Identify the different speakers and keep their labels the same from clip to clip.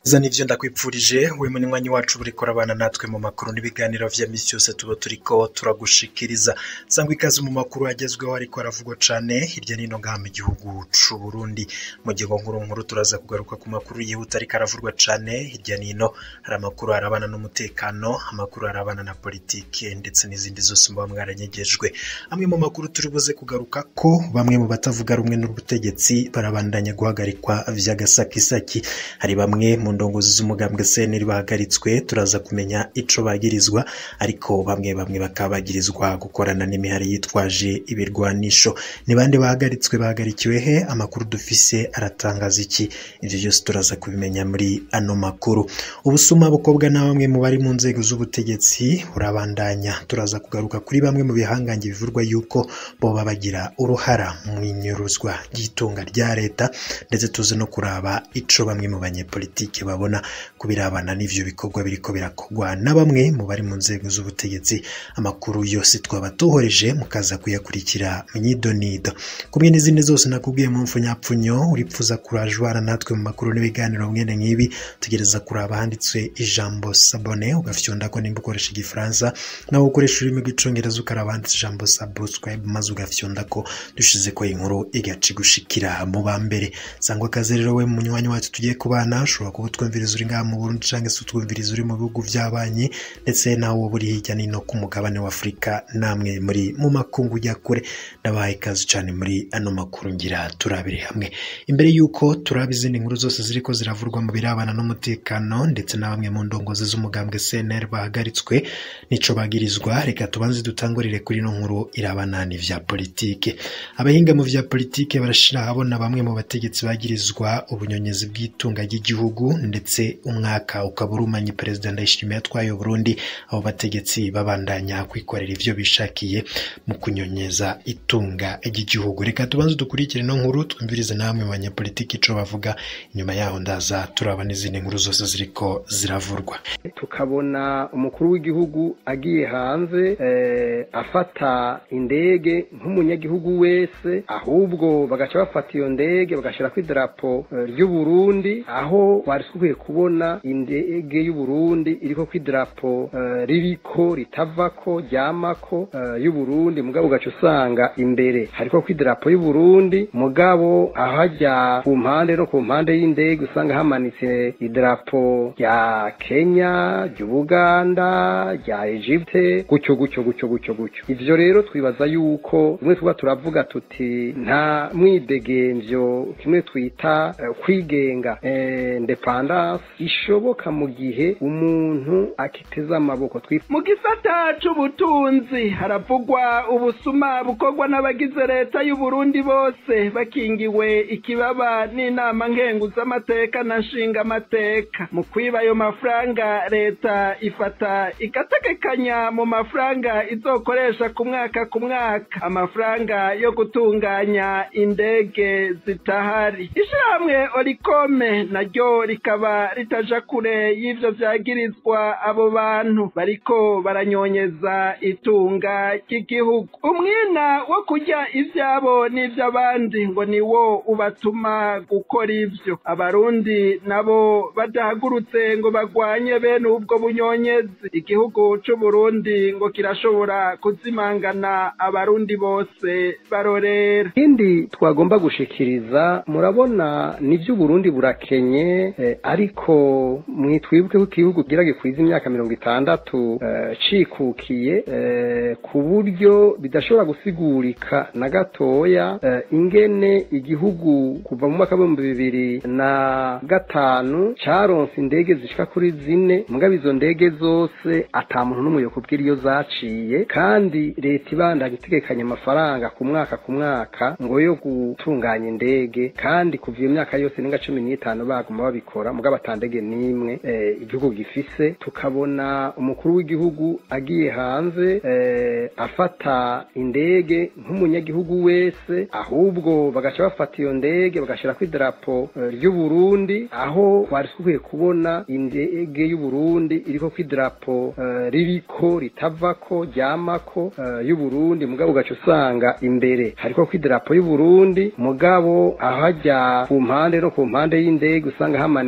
Speaker 1: za nivyo ndakwipfurije we munywanyi wacu buriko urabana natwe mu makuru n'ibiganiro vya misi yose tuba turiko turagushikiriza sangwa ikaze mu makuru agezweho ariko aravugwa cane hirya nino ngaha mu gihugu c'u Burundi mu gihe nkuru nkuru turaza kugaruka ku makuru yihuta ariko aravurwa cane hirya nino hari amakuru arabana n'umutekano amakuru arabana na politike ndetse n'izindi zose muba mwaranyegejwe amwe mu makuru turi buze kugaruka ko bamwe mu batavuga rumwe n'ubutegetsi barabandanya guhagarikwa vy'agasakisaki hari bamwe mu ndongozi z'umugambwe CNL bahagaritswe turaza kumenya ico bagirizwa ariko bamwe bamwe bakaba bagirizwa gukorana n'imihari yitwaje ibirwanisho ni bande bahagaritswe bahagarikiwe he amakuru dufise aratangaza iki ivyo byose turaza kubimenya muri ano makuru ubusuma bukobwa na bamwe mu bari mu nzego z'ubutegetsi burabandanya turaza kugaruka kuri bamwe mu bihangange bivurwa yuko boba bagira uruhara mu inyuruzwa ry'itunga rya leta ndetse tuzi no kuraba ico bamwe mu banyepolitike babona kubirabana n'ivyo bikorwa biriko birakorwa na bamwe mu bari mu nzego z'ubutegetsi amakuru yose twaba tuhoreje mukaza kuyakurikira mwidonido kumwe n'izindi zose nakubwiye mu mfunyapfunyo uripfuza kurajwara natwe mu makuru n'ibiganiro mwene nk'ibi tugereza kuraba handitswe ijambo sabone ugafyonda ko nimba ukoresha igifaransa nawe ukoresha ururimi rw'icongereza ukaraba handitse ijambo subscribe maze ugafyonda ko dushize ko inkuru igaca igushikira mu ba mbere sangwa akazi rero we munywanyi wacu tugiye kubana ushobora kuba utwumviriza uri ngaha mu Burundi canke se utwumviriza uri mu bihugu vy'abanyi ndetse nawe wowe uri hirya nino ku mugabane wa Afurika namwe muri mu makungu ujya kure ndabahaye ikaze cane muri ano makuru ngira turabire hamwe imbere yuko turaba izindi nkuru zose ziriko ziravurwa mu birabana n'umutekano ndetse na bamwe mu ndongozi z'umugambwe CNL bahagaritswe nico bagirizwa reka tubanze dutangurire kuri no nkuru irabana n'ivya politike abahinga mu vya politike barashira ahabona bamwe mu bategetsi bagirizwa ubunyonyezi bw'itunga ry'igihugu ndetse umwaka ukaba urumanye perezida ndayishimiye atwaye Burundi abo bategetsi babandanya kwikorera ivyo bishakiye mu kunyonyeza itunga ry'igihugu reka tubanze dukurikire no nkuru twumvirize namwe mu banyepolitiki ico bavuga inyuma yaho ndaza turaba n'izindi nkuru zose ziriko ziravurwa
Speaker 2: tukabona umukuru w'igihugu agiye hanze eh, afata indege nk'umunyagihugu wese ahubwo bagaca bafata iyo ndege bagashirako idarapo eh, ry'u Burundi aho bari dukwiye kubona indege y'u Burundi iriko kw'idarapo eh, ririko ritavako ryamako eh, y'u Burundi mugabo ugaca usanga imbere hariko kw'idarapo y'u Burundi mugabo ahajya ku mpande no ku mpande y'indege usanga hamanitse idarapo rya Kenya ry'Ubuganda rya Egypte gutyo gutyo gutyo gutyo gutyo ivyo rero twibaza yuko rimwe tuba turavuga tuti nta mwidegemvyo kimwe twita eh, kwigenga eh, independance ishoboka mu gihe umuntu akiteza amaboko twifuza
Speaker 3: mu gisata c'ubutunzi haravugwa ubusuma bukorwa n'abagize leta y'u Burundi bose bakingiwe ikibaba n'inama nkenguzamateka na nshingamateka mu kwiba ayo mafaranga leta ifata igategekanya mu mafaranga izokoresha ku mwaka ku mwaka amafaranga yo gutunganya indege zitahari ishirahamwe orikome naryo rikaba ritaja kure y'ivyo vyagirizwa abo bantu bariko baranyonyeza itunga ry'igihugu umwina wo kurya ivyabo n'ivy'abandi ngo niwo ubatuma gukora ivyo abarundi nabo badahagurutse ngo bagwanye bene ubwo bunyonyezi igihugu c'uburundi ngo kirashobora kuzimangana abarundi bose barorera
Speaker 2: ikindi twagomba gushikiriza murabona nivyo Burundi burakenye eh, ariko mwitwibuke ko igihugu gira gikwiza imyaka mirongo itandatu eh, cikukiye eh, ku buryo bidashobora gusigurika na gatoya eh, ingene igihugu kuva mu mwaka w'ibihumbi bibiri na gatanu caronse indege zishika kuri zine mugabo izo ndege zose ata muntu n'umwe yokubwira iyo zaciye kandi leta ibandanya itegekanya amafaranga ku mwaka ku mwaka ngo yo gutunganya indege kandi kuva iyo myaka yose ninga cumi n'itanu baguma babikora mugabo ata ndege n'imwe eh, igihugu gifise tukabona umukuru w'igihugu agiye hanze eh, afata indege nk'umunyagihugu wese ahubwo bagaca bafata iyo ndege bagashirako idarapo eh, ry'u Burundi aho bari dukwiye kubona indege y'u Burundi iriko kw'idarapo eh, ririko ritavako ryamako eh, y'u Burundi mugabo ugaca usanga imbere hariko kw'idarapo y'u Burundi mugabo ahajya ku mpande no ku mpande y'indege usanga hamanitse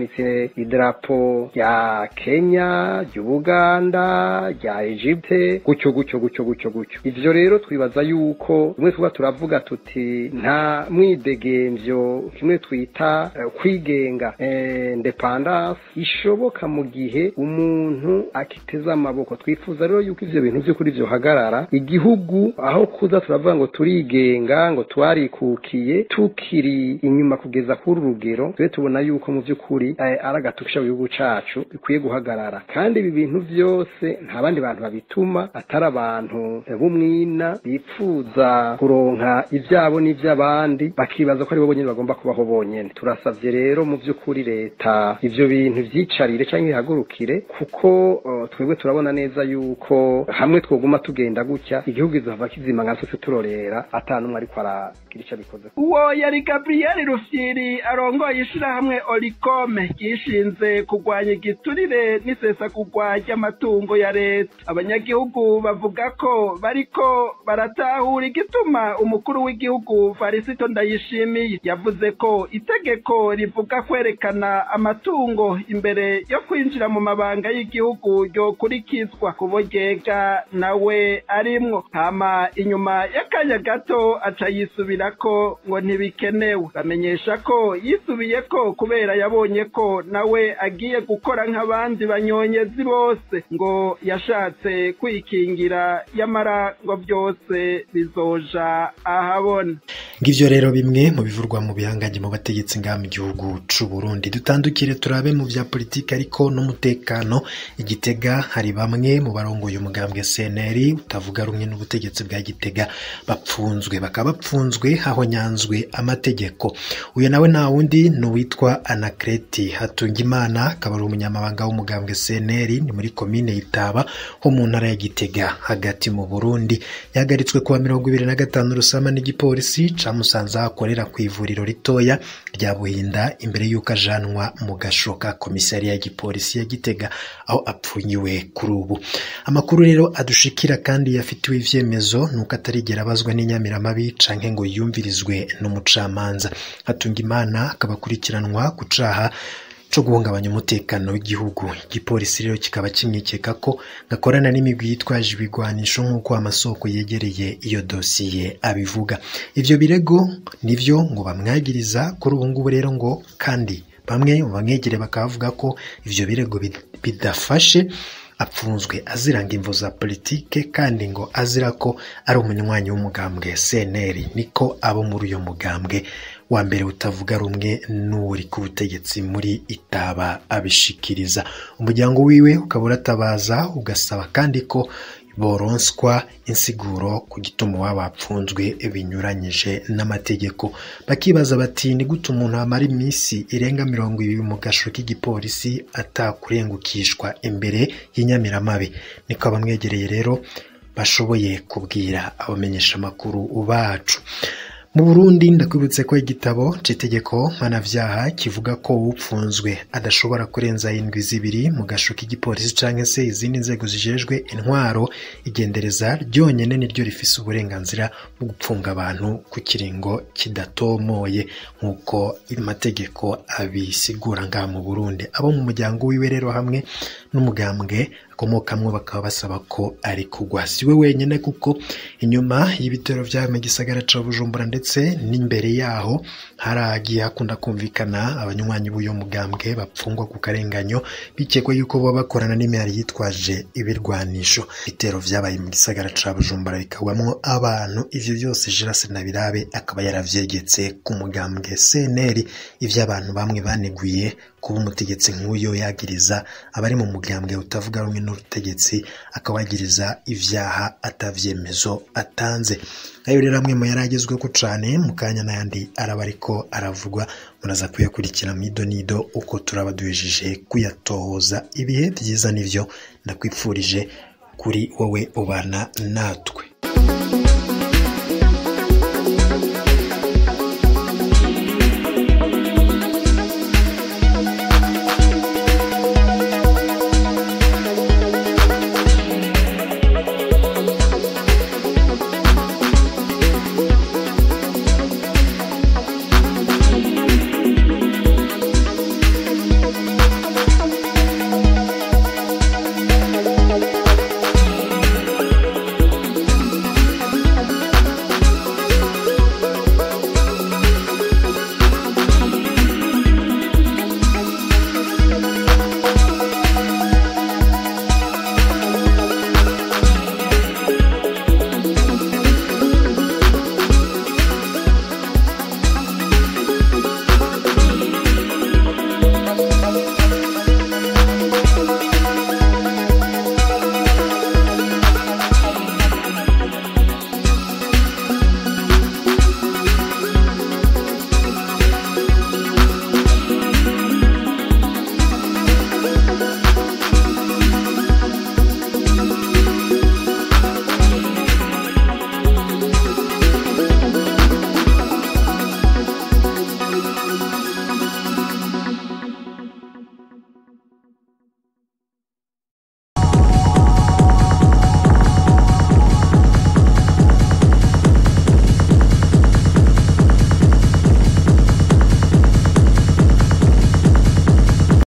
Speaker 2: bamanitse idarapo rya kenya ry'ubuganda rya egypte gutyo gutyo gutyo gutyo gutyo ivyo rero twibaza yuko rimwe tuba turavuga tuti nta mwidegemvyo kimwe twita uh, kwigenga eh, independance ishoboka mu gihe umuntu akiteza amaboko twifuza rero yuko ivyo bintu vy'ukuri vyohagarara igihugu aho kuza turavuga ngo turigenga ngo twarikukiye tukiri inyuma kugeza kuri urugero tube tubona yuko mu vy'ukuri eh, ari agatukisha mu gihugu cacu bikwiye guhagarara kandi ibi bintu vyose nta bandi bantu babituma atari abantu b'umwina bipfuza kuronka ivyabo n'ivy'abandi bakibaza ko ari bo bonyene bagomba kubaho bonyene turasavye rero mu vy'ukuri leta ivyo bintu vyicarire canke ihagurukire kuko uh, twebwe turabona neza yuko hamwe twoguma tugenda gutya igihugu izohava kizima nka sose turorera ata n'umwe ariko aragira ico abikoze
Speaker 3: uwo yari gabriyeli rufyiri arongoye ishirahamwe orikome ryishinze kurwanya igiturire n'isesagurwa ry'amatungo ya leta abanyagihugu bavuga ko bariko baratahura igituma umukuru w'igihugu farisito ndayishimiye yavuze ko itegeko rivuga kwerekana amatungo imbere yo kwinjira mu mabanga y'igihugu ryokurikizwa kubogega nawe arimwo hama inyuma y'akanya gato aca yisubirako ngo ntibikenewe bamenyesha ko yisubiye ko kubera yabonye ko nawe agiye gukora nk'abandi banyonyezi bose ngo yashatse kwikingira yamara ngo byose bizoja ahabona
Speaker 1: ngivyo rero bimwe mu bivurwa mu bihanganye mu bategetsi ngaha mu gihugu c'u Burundi dutandukire turabe mu vya politiki ariko n'umutekano igitega hari bamwe mu barongoye umugambwe CNL utavuga rumwe n'ubutegetsi bwa Gitega bapfunzwe bakaba bapfunzwe hahonyanzwe amategeko uyu nawe nta wundi ni uwitwa Anakreti Hatungimana akaba ari umunyamabanga w'umugambwe CNL ni muri komine Itaba ho mu ntara ya Gitega hagati mu Burundi yahagaritswe kuwa mirongo ibiri na gatanu rusama n'igipolisi camusanze aho akorera ku ivuriro ritoya rya Buhinda imbere y'uko ajanwa mu gasho ka komisariya ya gipolisi ya Gitega aho apfunyiwe kuri ubu amakuru rero adushikira kandi yafitiwe ivyemezo nuko atarigera abazwa n'inyamiramabi canke ngo yumvirizwe n'umucamanza Hatungimana akaba akurikiranwa ku caha co guhungabanya umutekano w'igihugu igipolisi rero kikaba kimwikeka ko gakorana n'imigwi yitwaje ibigwanisho nk'uko amasoko yegereye iyo dosiye abivuga ivyo birego nivyo ngo bamwagiriza kuri ubu ngubu rero ngo kandi bamwe mu bamwegereye bakaba bavuga ko ivyo birego bidafashe apfunzwe aziranga imvo za politike kandi ngo azira ko ari umunywanyi w'umugambwe CNL niko abo muri uyo mugambwe wa mbere utavuga rumwe n'uri ku butegetsi muri itaba abishikiriza umuryango wiwe ukaba uratabaza ugasaba kandi ko boronswa insiguro ku gituma waba bapfunzwe binyuranyije n'amategeko bakibaza bati ni gute umuntu amara iminsi irenga mirongo ibiri mu gasho k'igipolisi atakurengukishwa imbere y'inyamiramabi niko abamwegereye rero bashoboye kubwira abamenyesha amakuru bacu mu burundi ndakwibutse ko igitabo c'itegeko mpanavyaha kivuga ko upfunzwe adashobora kurenza indwi zibiri mu gasho k'igipolisi canke se izindi nzego zijejwe intwaro igendereza ryonyene niryo rifise uburenganzira bwo gupfunga abantu ku kiringo kidatomoye nk'uko amategeko abisigura ngaha mu burundi abo mu muryango wiwe rero hamwe n'umugambwe akomokamwo bakaba basaba ko ari kugwa si we wenyine kuko inyuma y'ibitero vyawe mu gisagara ca bujumbura ndetse n'imbere yaho haragiye hakunda kumvikana abanywanyi b'uyo mugambwe bapfungwa ku karenganyo bikekwa yuko baba bakorana n'imihari yitwaje ibirwanisho ibitero vyabaye mu gisagara ca bujumbura bikagwamwo abantu ivyo vyose Girase Nabirabe akaba yaravyegetse ku mugambwe CNL ivyo abantu bamwe baneguye kuba umutegetsi nk'uyo yagiriza abari mu mugambwe utavuga rumwe n'ubutegetsi akawagiriza ivyaha atavyemezo atanze ayo rero amwe mu yari agezweho cane mu kanya n'ayandi araba ariko aravugwa muraza kuyakurikira mido nido uko turaba duhejeje kuyatohoza ibihe byiza nivyo ndakwipfurije kuri wowe ubana natwe